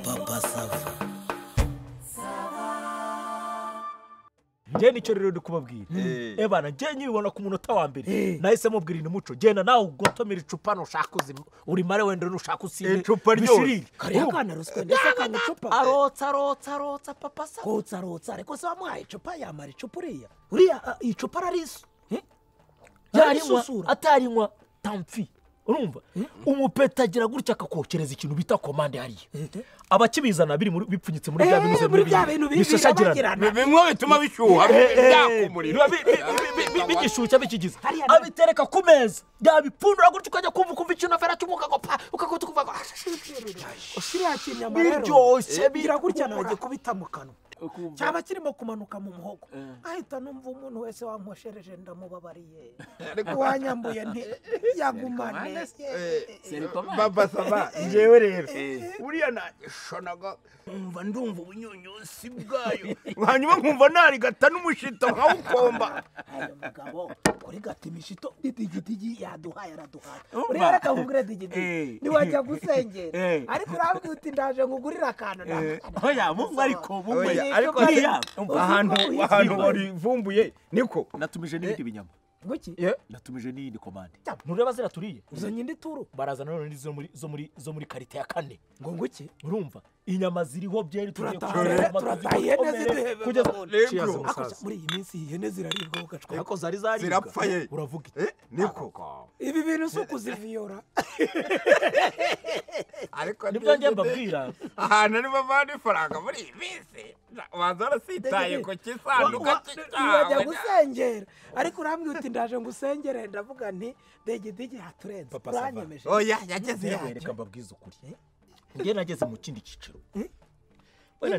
papa sava njye nicyo rero ndi kubabwira ebana njye nyibona ku munota wa mbere nahise mubwira ini muco genda nawe ugotomera icupa nushaka uzima urimare wenda nushaka usinde Icupa ryose. bishirire. kariya kana ruswa ndetse kanga icupa arotsa arotsa arotsa papa sa kotsa rotsa ariko se wamuhaye icupa yamara icupa uriya uriya ah, icupa ararisu yarinywa arisusura atarinywa tamfi urumva umupeta agira gutya akakokereza ikintu bita komande hariya abakibizana biri muri- bipfunyitse muri bya Eh, bintu muri bya bintu bi- bishashagirana birabagirana. bimwe bituma bishyuha byaka umuriro biba bi- bi- bi- bi- bi- bigishyushya bikigiza Hariya na- abitereka ku meza yabipfundura gutya ukajya kumva ukumva ikintu afera cyumva ukagopfa ukagota ukuva ngo ushyiriye ikinyama biryoshye bigira gutya ntajya kubita mu kanwa cyaba kirimo kumanuka mu muhogo ahita numva umuntu wese wankoshereje ndamubabariye wanyambuye nti yagumane papa sava njyewe rero buriya nashonaga nkumva ndumva ubunyunyusi bwayo hanyuma nkumva narigata n'umushito nkawukomba ayo mugabo kuri gatimishito didigidigi yaduhaye araduhaye uriya arakavugura digidigi ntiwajya gusengera ariko urabwira uti ndaje ngugurira akantu oya mumwe ariko mumwe Oya, ariko buriya umva, ahantu ahantu warivumbuye niko natumije n'ibindi binyama nguki natumije n'iyindi komande ntureba zira turiye izo nyindi turu barazana none zo muri zo muri zo muri karite ya kane ngo nguki urumva inyama ziriho byeri tugiye Turataha, kurya, rero, amata turataha, ihene tugiye gukomera, ziduhebe kugeza babone. Rero, Cheers, bro. musaza. muri iyi minsi ihene ziraribwa ugacwa ariko zari zaribwa Zirapfa ye. uravuga iki Eh, niko ibi bintu si ukuziviyora ariko nibyo njye mbabwira ahantu niba bavana ifaranga muri iyi minsi waza warasitaye ku kisanduka ntiwajya cyawe gusengera ariko urambwira uti ndaje ngusengere ndavuga nti digidigi haturenze Papa Sava. uranyemeje oya yageze yaje reka mbabwize ukuri njye nageze mu kindi cyiciro wenda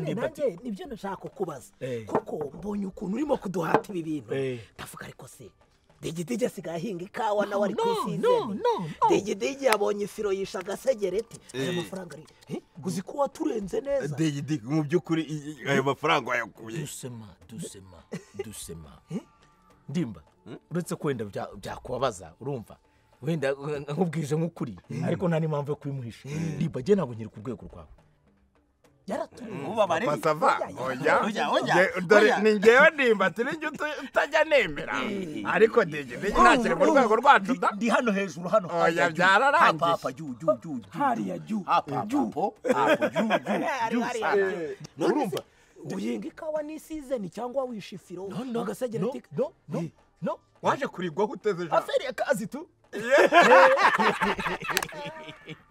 nyine nimba ati- nanjye nibyo nashaka kubaza Eh. kuko mbonye ukuntu urimo kuduhata ibi bintu Eh. ndavuga ariko se digidigi asigaye ahinga ikawa nawe ari ku isi no, izeni no, no. digidigi yabonye ifiro yisha agasegereti ayo mafaranga ari Eh, uzi ko waturenze neza digidigi mu by'ukuri i- i- ayo mafaranga wayakuye dusema dusema dusema ndimba uretse ko wenda bya- byakubabaza urumva wenda eh, nkubwije nk'ukuri ariko nta n'impamvu yo kubimuhisha ndimba njye ntabwo nkiri ku rwego rwawe yaraturenze mubabare papa sava oya Oya, oya, Nge- dore oya. ni ngewe nimba turi njye utu- utajya nemera ariko digidigi ntakiri mu rwego rwacu da ndi hano hejuru hano Oya, hajya juu. byararangiye. Hapa, hapa, juu, juu, juu, juu. hariya juu Hapa, hapa, hapo, hapo, juu, juu, juu. hariya urumva uhinga ikawa n'isizeni cyangwa wisha ifiro no agasegereti no no no waje kurigwaho uteze ijambo aferi ya kazi tu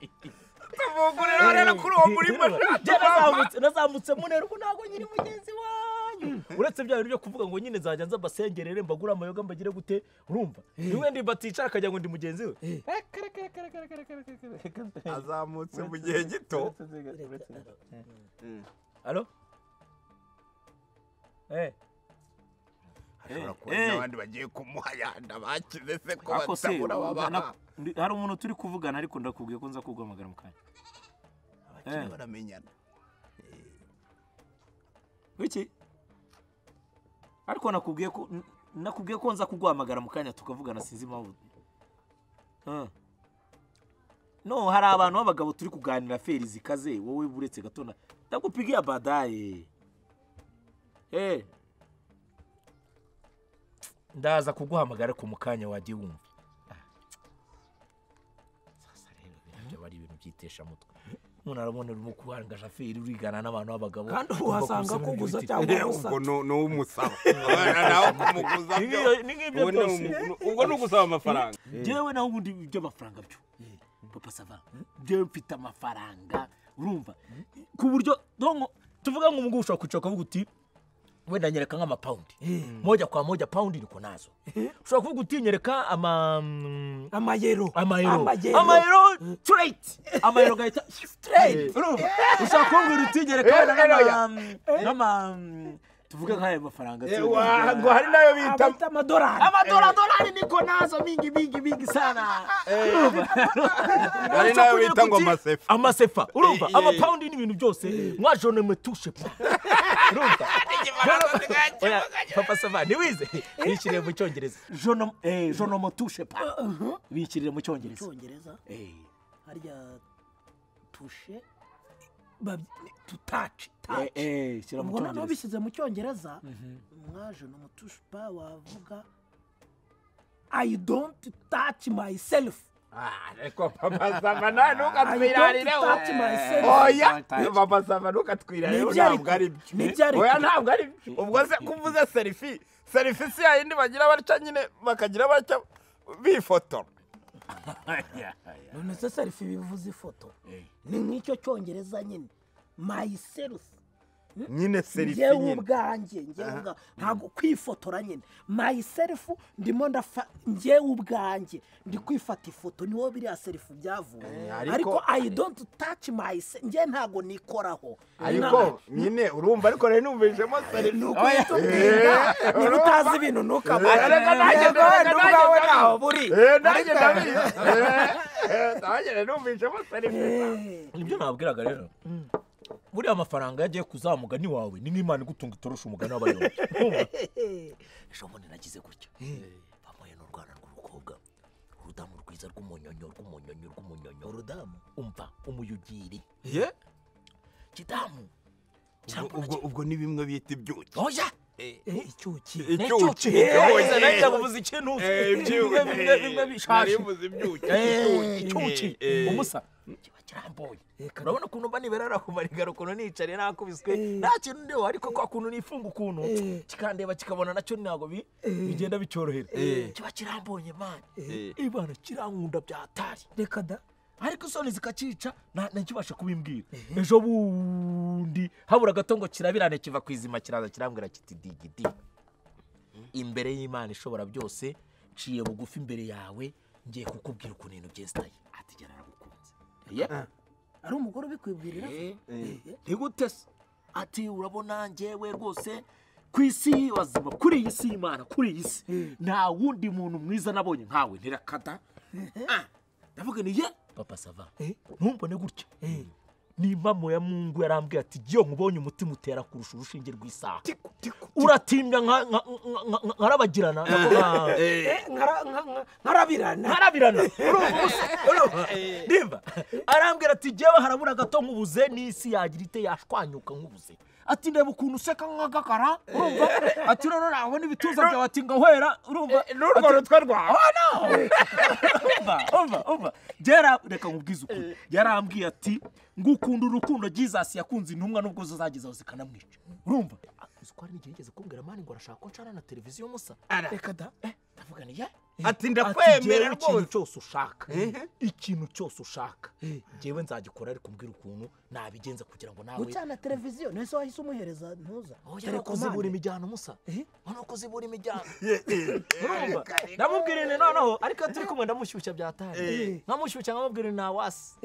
tuvugurira rero kuri uwo murimo Njye nazamutse nazamutse munera ubu ntabwo nyiri mugenzi wanyu uretse bya bintu byo kuvuga ngo nyine nzajya nza mbasengerere mbagure amayoga mbagire gute urumva rimwe ndimba aticara akagira ngo ndi mugenzi we azamutse mu gihe gito alo eh ashobora kuba eh. n'abandi bagiye kumuhayanda bakize se ko Ako se, batabura babaha na- ndi- hari umuntu turi kuvugana ariko ndakubwiye ko nza kuguhamagara mu kanya bakiri Eh. baramenyana iki ariko nakubwiye ko n- nakubwiye ko nza kuguhamagara mu kanya tukavugana sinzi impamvu Eh. no hari abantu b'abagabo turi kuganira feri zikaze wowe buretse gato na- ndagupigiye badaye eh ndaza kuguhamagara ariko mu kanya wagiye wumva sasa rero birabyo aba ari ibintu byitesha mutwe umuntu arabona urimo kubanga shaferi urigana n'abantu b'abagabo kandi ubu ugomba wasanga kubisaba ibintu kuguza biti- cyangwa Eh, gusa ubwo ni- ni uw'umusaba Abana nawe kumuguza Ni byo. nk'iyo- ni nk'ibyo Ubu ni byose. umu- ubwo ni ugusaba amafaranga njyewe naho ubundi by'amafaranga byo papa sava njyewe mfite amafaranga urumva ku buryo donko tuvuga ngo umugabo ushobora kwicara ukavuga uti wenda nyereka nk'amapawundi moja kwa moja paundi niko nazo ushobora kuvuga uti nyereka ama mm, amayero amayero amayero amayero tureyiti amayero gahita Straight. urumva ushobaka kumbwira uti nyereka wenda Eh, eh, nk'ama- nk'ama tuvuge nk'aya mafaranga Eh, se, wa- ngo wenda- hari nayo bita abita amadorari amadoladolari niko nazo mingi mingi mingi sana hari nayo bita ngo masefa amasefa urumva Eh, eh. amapawundi n'ibintu byose mwajoneme tushe pa urumva Oya, papa sava ntiwize yishyiriye mu cyongereza jono eh, jono motushe pa bikirira mu cyongereza icyongereza Eh, harya tushe baby- tutaci Eh, taci eh, shyira mu ubwo noneho cyongereza bishyize mu cyongereza mwaje ni umutushupa wavuga i don't touch myself ariko papa sava nta ntukatwirarireho I don't touch myself. oya I don't touch. papa sava ntukatwirarireho Ntibyari- ntabwo ari ntibyari- byo oya ntabwo ari byo ubwo se ko uvuze serifi serifi si yayindi bagira batya nyine bakagira batya bifotora none se selfie bivuze ifoto ni nk'icyo cyongereza nyine myself nyine serifi njyewe nyine ubwanjye njyewe ubwa- ntabwo kwifotora nyine myself ndimo ndafa njyewe ubwanjye ndi kwifata ifoto niho biriya selfie byavuye ariko- ariko i don't touch myself njyewe ntabwo nikoraho ariko nyine urumva ariko rero numvishemo serifi Oya. niba utazi ibintu ntukabare Reka nanjye, Yego, reka nanjye, n'ubwawe reka. ntaho buri Eh, nanjye ndabizi Eh, nanjye rero numvishemo serifi Eh. nibyo nabwiraga rero buriya amafaranga yagiye kuzamuga ni wawe ni nk'imana igutunga itorosha umugani w'abayobozi Urumva? ejo bundi nagize gutya bamuye n'urwana rw'umukobwa urudamu rwiza rw'umunyonyo rw'umunyonyo rw'umunyonyo urudamu umva umuyugiri ye kidamu ubwo ubwo ni bimwe bita ibyuki oya icyuki icyuki yagize nawe cyakuvuze ikintu bimwe bimwe bimwe bishaje Eh, icyuki umusa kiba kirambuye urabona ukuntu mba niberara ku marigaro ukuntu nicariye nakubiswe nta kintu ndiho ariko kwa kuntu nifunga ukuntu kikandeba kikabona nacyo ntabwo bi- bigenda bicyorohera kiba kirambuye mani ibana kirankunda byatari reka da ariko isoni zikakica nta- ntakibasha kubimbwira ejo bundi habura gato ngo kirabirane kiva ku izima kiraza kirambwira kiti digidi imbere y'imana ishobora byose nciye bugufi imbere yawe ngiye kukubwira ukuntu ibintu byesitaye atigera aragukunze ari umugore ubikwibwirira ntigute se ati urabona njyewe rwose ku isi bazima kuri iyi si y'imana kuri iyi si nta wundi muntu mwiza nabonye nkawe ntirakada Ah, ndavuga ni ye papa sava ntumbone gutya ni mama ya mungu yarambwiye ati giyo nkubonye umutima utera kurusha urushinge rw'isaha uratimbya nka- nka- nka- nka- nkarabagirana nka- nkarabirana ntarabirana urumva ubusa urumva nimba arambwira ati jyewe harabura gato nk'ubuze n'isi yagira ite yashwanyuka nk'ubuze ati ndeba ukuntu useka nk'agakara urumva ati none nabona ibituza byawe ati ngahwera urumva n'urwo rutwe rwawe umva umva umva byara reka nkubwize ukuri yarambwiye ati ngo ukunda urukundo jesus yakunze intumwa nubwo zo zagezaho zikanamwica urumva uzi ko hari n'igihe yigeze kumbwira mani ngo arashaka ko nshana na televiziyo musa reka da ndavuga ni ye ati ati ndakwemera jyewe ikintu rwose cyose ushaka ikintu cyose ushaka jyewe nzagikora ariko mbwira ukuntu nabigenza kugira ngo nawe gucana televiziyo nese wahise umuhereza ntuza Oya Telekomande. kuzibura imijyano musa urabona ko zibura imijyano urumva Reka- ndamubwira ibintu noneho ariko turi kumwe ndamushyushya byatari nkamushyushya nkamubwira ibintu nawasi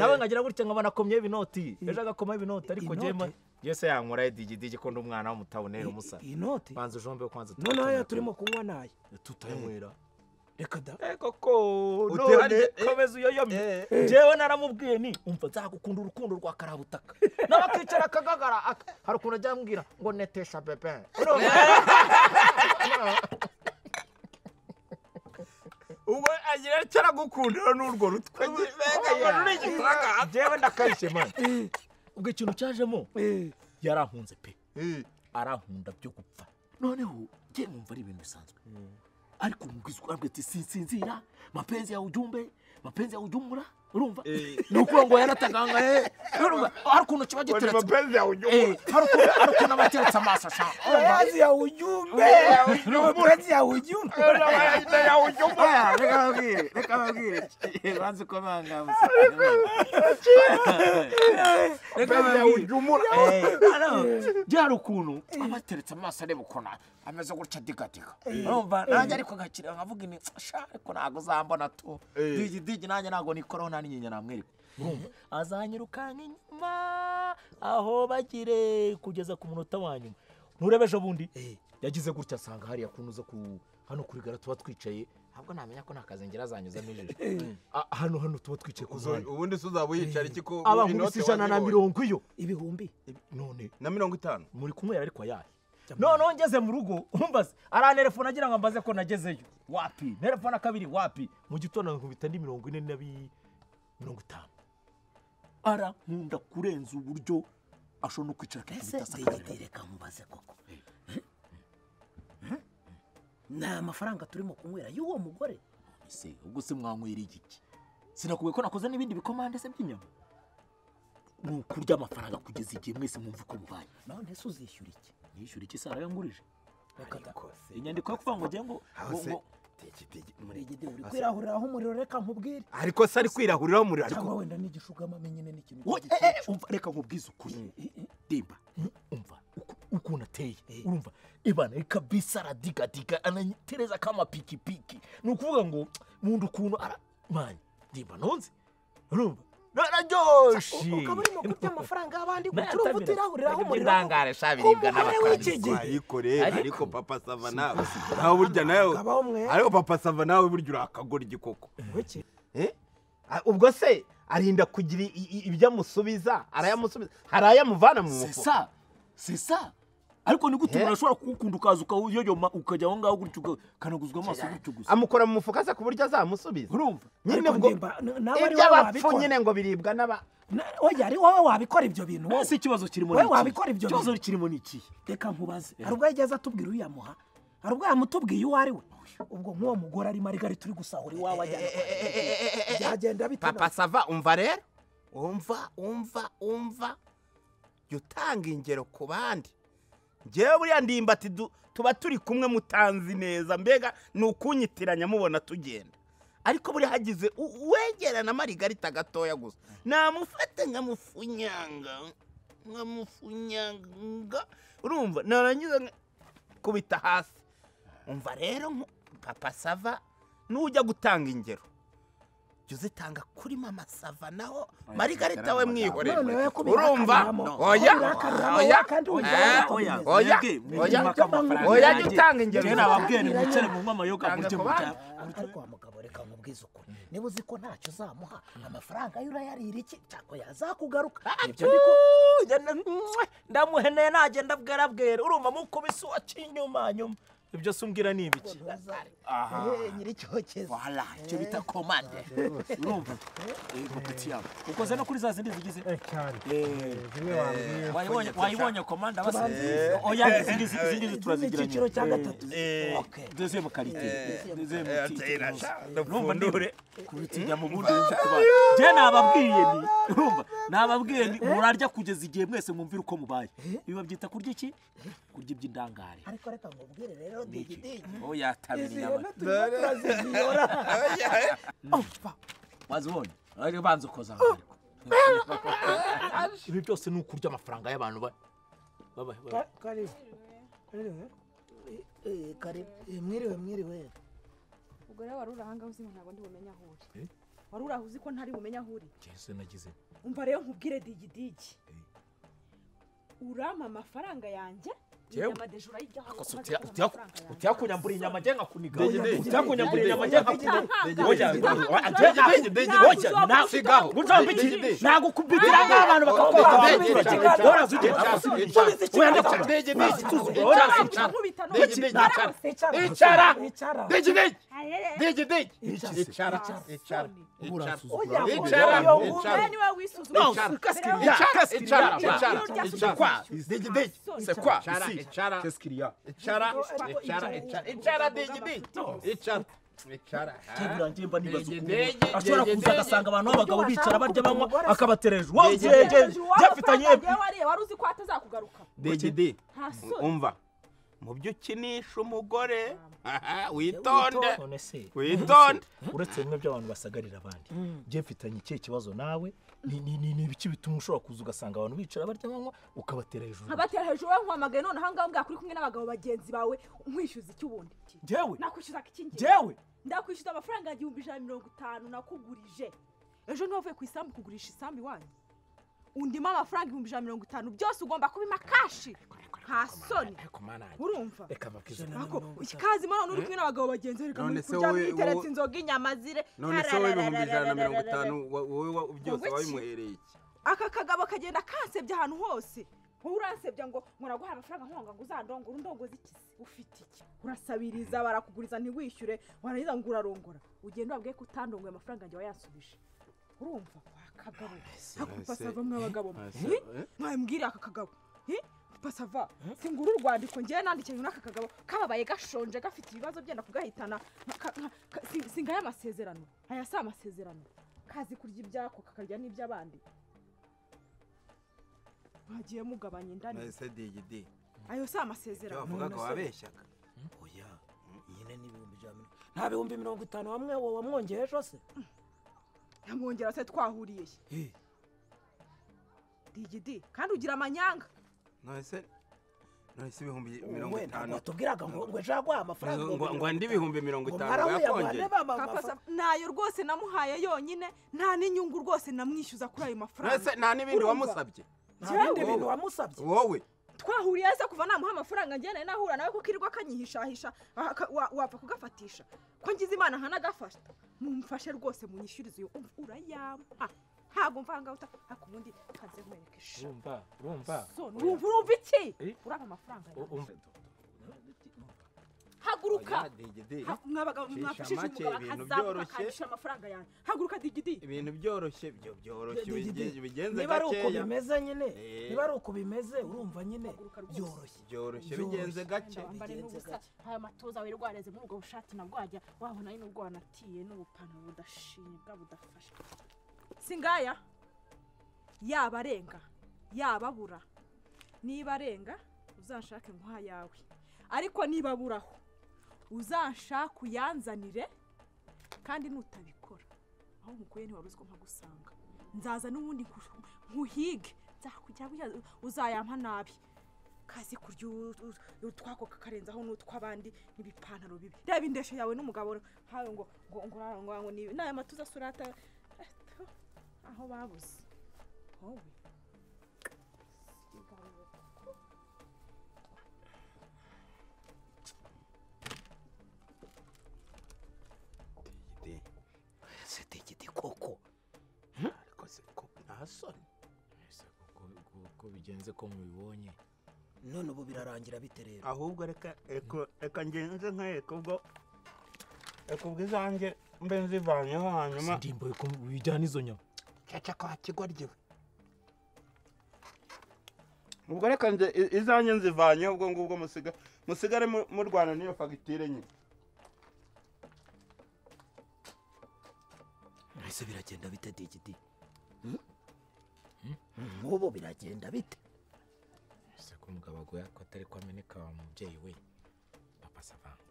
nawe nkagira gutya nkaba nakomyeho ibinoti ejo agakomaho ibinoti ariko Inote? jema yese yankoraho idigidigi ko ndi umwana w'umutabonera umusa iyi noti banza ujombe kwanza noneho aya turimo kunywa nayo tutayanywera reka da koko Utera- none eh, komeza uyoyome jewe naramubwiye ni umva nzagukunda urukundo rwa karabutaka nawe akicara akagagara aka- hari ukuntu ajya ambwira ngo netesha bebe Urumva? ubwo agira icyo aragukundira n'urwo rutwe Urabona uri igitanga? jewe ndakarishye mani ubwo ikintu cyajemo yarankunze pe arankunda byo gupfa noneho njye numva ari ibintu bisanzwe ariko nkubwiza ukuri arambwira ati sinsinzira mapenzi yawe ujyumbe mapenzi yawe ujyumura urumva ni ukuvuga ngo yarataganga he urumva hari ukuntu kiba ni giteretse mapenzi yawe Eh, ujya hari ukuntu hari ukuntu aba ateretse amaso asha urumva amazi yawe ujyumbe amazi yawe ujyumbe umuriro Oya, reka babwire reka babwire banze uko bangana reka babwire bya hari ukuntu aba ateretse amaso areba ukuntu ameze gutya digadika urumva nanjye ariko agakira nkavuga ini sha ariko ntabwo uzambona tu digi digi nanjye ntabwo nikoraho nta n'inyinya namwereka urumva azanyirukana inyuma aho bagire kugeza ku munota wa nyuma nturebe ejo bundi yagize gutya asanga hariya kuntu uza ku hano kuri gara tuba twicaye ntabwo namenya ko nta kazengera azanyuzamo ijisho Ah, hano hano tuba twicaye ku muhanda ubundi se uzaba uyicara iki ko abahubise ijana na mirongo iyo ibihumbi none na mirongo itanu muri kumwera ariko ayahe noneho ngeze mu rugo umbaze aranterefone agira ngo ambaze ko nagezeyo wapi telefone kabiri wapi mu gitondo nkubita indi mirongo ine na bi- mirongo itanu ara nkunda kurenza uburyo ashobora no kwicara ese akakubita digiti sakabira reka mubaze koko ni amafaranga turimo kunywera y'uwo mugore ese ubwo se mwanywera igiki sinakubwiye ko nakoze n'ibindi bikomande se by'inyama ni ukurya amafaranga kugeza igihe mwese mwumva uko mubanye none se uzishyura iki nishyura iki sara yangurije reka da inyandiko yo kuvuga ngo njye ngo ngo- hose ngo- tigitigi digiti uri kwira kwirahuriraho umuriro reka nkubwire ariko se ari kwirahuriraho umuriro ariko cyangwa wenda n'igishugamame nyine n'ikintu Wo- eh, eh, umva reka nkubwize ukuri dimba umva uku- ukuntu ateye urumva ibana reka bisi aradigadiga ananyitereza k'amapikipiki ni ukuvuga ngo nkunda ukuntu ara manye ndimba nonze urumva nararyoshye ukaba urimo kurya amafaranga y'abandi Nayo gucurumva atabira. utirahuriraho Ntabwo umuriro ndangare sha biribwa umubare n'abakandida. w'iki gihe wayikoreye ariko papa sava nawe nawe burya nawe Kabaho mwe. ariko papa sava nawe burya urakagora igikoko Wiki. Eh? Ah, ubwo se arinda kugira i- i- ibyo amusubiza arayamusubiza hari ayamuvana mu mufuka sesa sesa ariko ni gute Eh? umuntu ashobora kugukunda ukaza ukayoyoma ukajya aho ngaho gutyo ukanaguzwa amaso gutyo gusa amukora mu mufuka se ku buryo azamusubiza urumva nyine Ariko ubwo ndimba, n- nawe ari wowe iby'abapfu wabikora. nyine ngo biribwa n'aba Na- oya ari wowe wabikora ibyo bintu wowe ese ikibazo kirimo Wowe ni iki? wabikora ibyo ikibazo bintu. kirimo ni iki reka nkubaze hari ubwo yageze atubwira uyamuha hari ubwo yamutubwiye uwo ari we ubwo nk'uwo mugore arimo arigari turi gusahura iwawe ajyana kwa nyina. byagenda bite papa sava umva rero umva umva umva jya utanga ingero ku bandi ngewe buriya ndimba ati du- tuba turi kumwe mutanzi neza mbega ni ukunyitiranya mubona tugenda ariko buriya hagize u- uwegerana marigarita gatoya gusa namufate nkamufunyanga nkamufunyanga urumva narangiza nka- kubita hasi umva rero nku- papa sava nujya gutanga ingero jya uzitanga kuri mama sava naho marigarita we mwihorere None we kubihakaniramo. urumva oya Kubihakaniramo, oya kandi oya, wibwira ko oya bimeze. oya, oya, mwebwe mujye mwaka amafaranga oya, yanjye. jya utanga ingero Njye nababwiye nti zitandukanye. mwicare munywe amayoga Tanga mujye ku mujya bandi. ariko wa mugabo reka nkubwize ukuri niba uzi ko ntacyo uzamuha amafaranga yo urayarira iki cyako yazakugaruka nibyo ndi ku- ndamuheneye nagenda bwarabwera urumva mukubise uwacinyuma nyuma ibyo se umbwira ni ibiki Eh, nyir'icyokezi wala icyo bita komande urumva Eh, puti yabo ukoze no kuri za zindi zigize cyane Wayibonye- wayibonye komanda basa Tubanze. oya izindi zi- izindi zi turazigiranye Z'icyiciro cya gatatu Okay. deuxième qualité deuxième qualité urumva Pfundure. ndibure kubitinya mu bundi buryo kubana njye nababwiye ni urumva nababwiye ni murarya kugeza igihe mwese mwumvira uko mubaye ibi babyita kurya iki kurya iby'indangare ariko reka nkubwire rero digidigi oya tabira izi inyama rero turimo turaziyora wazibonye ari banza ukoza aho ariko ibi byose ni ukurya amafaranga y'abantu ba- baba- baba- Ka- karibu Karibu. Eh, kare eh, mwiriwe mwiriwe ubwo rero wari uri ahangaha uzi ngo ntabwo ndi bumenye aho uri wari uri aho uzi ko ntari bumenye aho uri Jesse nagize umva rero nkubwire digidigi urampa amafaranga yanjye Yewe. inyama deje urayiryaho Akose umaze utya- kubona utya- amafaranga yanjye. utya kunyambura inyama njye nkakuniga utya Digidigi. kunyambura inyama njye nkakuniga Utahangara, Oya, utahangara, oya, utahangara, digidigi, ntabwo oya, uzaba nawe ufite sigaho. aho Uzampa ujya. iki? Nagukubitira nk'abantu bakakubita abaturage. Woraza ujye. Oya, ndakubona. Woraza ujye. Uzaba unkubita no- Digidigi. Naraho se. Icara. Icara. Icara. Icara. Icara. Oya, Icara. oya, Icara. oya, Icara. Wowe niwe wisuzuma. Mbere yo- Icara. Icara. Icara. C'est quoi Digidigi. C'est quoi Icara. Ici. Qu'est-ce qu'il y a Icara. Icara. Icara. Icara. Icara. Digidigi. Icara. Icara. Kebura njemba nibaza ukuntu Digidigi. ashobora kuza agasanga abantu b'abagabo bicara barya banywa akabatereje uwo Yegereje byegeje uwabo byafitanye asanga yewe wariye, wari uzi ko atazakugaruka Digidigi. nta soni Umva. Mu byo ukinisha umugore witonde none se witonde uretse bimwe by'abantu basagarira abandi njye mfitanye ikihe kibazo nawe ni ni ni ni ibiki bituma ushobora kuza ugasanga abantu bicara barya banywa ukabatera hejuru nkabatera hejuru wowe nkuhamagaye none ahangaha mbwira kuri kumwe n'abagabo bagenzi bawe nkwishyuza iki ubundi njyewe nakwishyuza iki ngiye njyewe ndakwishyuza amafaranga igihumbi ijana na mirongo itanu nakugurije ejo niba uvuye ku isambu kugurisha isambu iwanyu undimo amafaranga igihumbi ijana na mirongo itanu byose ugomba kubima kashi nta soni urumva reka babwize Ako, ikazimo none uri kumwe n'abagabo bagenzi be reka muri kurya mwiteretse inzoga inyama zire none se wowe ibihumbi ijana na mirongo itanu wa- wowe wa- byose wabimuhereye iki aka kagabo kagenda kansebya ahantu hose wowe uransebya ngo ngo naguhaye amafaranga nkonga ngo uzandongore undongoze iki se? ufite iki urasabiriza barakuguriza ntiwishyure warangiza ngo urarongora ugenda ubabwiye ko utandongoye amafaranga yanjye wayasubije urumva wa kagabo ako pasava mw'abagabo mwe mwambwira aka kagabo Eh? pasava singura urwandiko ngewe nandikiye n'aka kagabo kababaye gashonje gafite ibibazo byenda kugahitana ka- ka- ka- si- singaya amasezerano aya si amasezerano kazi kurya ibyako kakarya n'iby'abandi mwagiye mugabanya indani nahise digidi ayo si amasezerano bavugaga None se- wabeshyaga oya nyine n'ibihumbi ijana na mirongo- nta bihumbi mirongo itanu wamwe wamwongeye ejo se yamwongera se twahuriye he digidi kandi ugira amanyanga nahise nahise ibihumbi mirongo wowe itanu ntabwo watubwiraga ngo ngo ejo yaguha amafaranga ngo ngo mirongo andi ibihumbi mirongo ngo itanu mwarahuye yakongeye abane b'amafaranga kapasa ntayo rwose namuhaye yonyine nta n'inyungu rwose namwishyuza kuri ayo nahise mafaranga nta n'ibindi Urumva? wamusabye nta bindi bintu wamusabye wowe twahuriye se kuva namuha amafaranga ngene nahura nawe kuko irirwa akanyihishahisha aha, ka- wa- wapfa kugafatisha ko ngize imana nkanagafata mumfashe rwose munyishyurize uyu umva urayampa ntabwo mvangawuta ariko ubundi kaze nkwereke sha urumva urumva so urumva urumva iki Eh? uraba amafaranga yawe. urumva haguruka Oya, digidi Ha- mwabaga- Cisha mwapfushije make, umugabo ibintu akazamuka byoroshye. akandishira amafaranga yanjye haguruka digidi ibintu byoroshye byo byoroshye Digidi, ubige- bigenze niba ari uko gakeya bimeze nyine Eh. niba ari uko bimeze urumva nyine Haguruka rwose. byoroshye byoroshye bigenze gake wambare n'ubusa aya matoza wari rwareze muri ubwo bushati nabwo wajya wabona ari n'ubwo wanatiye n'ubupantaro budashimye bwa budafashe singaya yaba arenga yaba abura niba arenga uzanshake nka yawe ariko niba aburaho uzanshake uyanzanire kandi nutabikora aho mukuye ntiwari uziko nkagusanga nzaza n'ubundi nku- nkuhige nzakujya wiha- uzayampa nabi kazi kurya u- u- utwako kakarenzaho n'utw'abandi n'ibipantaro bibi reba indesho yawe n'umugabo hawe ngo ngo ngo urara ngo ngo nibi n'aya matuza surata aho babuze wowe Digidi. se digidi koko ariko se ko nta soni Ese uko- uko- uko bigenze ko mubibonye none ubu birarangira bite rero ahubwo reka reka- reka ngenze nkwereka ubwo reka ubwo izanjye mbe nzivanyeho hanyuma si ndimbo ko bijyana izo nyama caca kwa kigwa ryiwe ubwo reka nze i- izanjye nzivanyeho ubwo ngubwo musiga musigare mu- murwana n'iyo fagitire nyine ese biragenda bite digidi nk'ubu biragenda bite ese ko umugabo agoya ko atari ko ameneka wa mubyeyi we papa savanga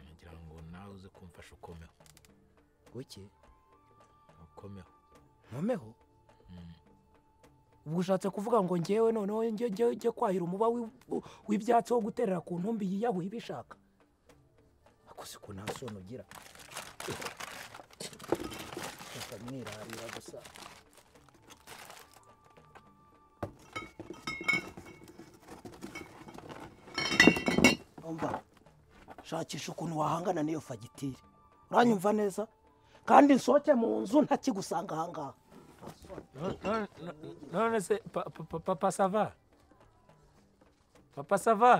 nagira ngo nawe uze kumfasha ukomeho kuki ukomeho nkomeho ubwo ushatse kuvuga ngo ngewe noneho njye njye njye kwahira umuba wi- u- w'ibyatsi wo guterera ku ntumbi yiyahuye ibishaka akoze ko nta soni ugira reka mwirarira gusa umva shakisha ukuntu wahangana n'iyo fagitire uranyumva neza kandi nsohoke mu nzu ntakigusanga ahangaha none se papa sava papa sava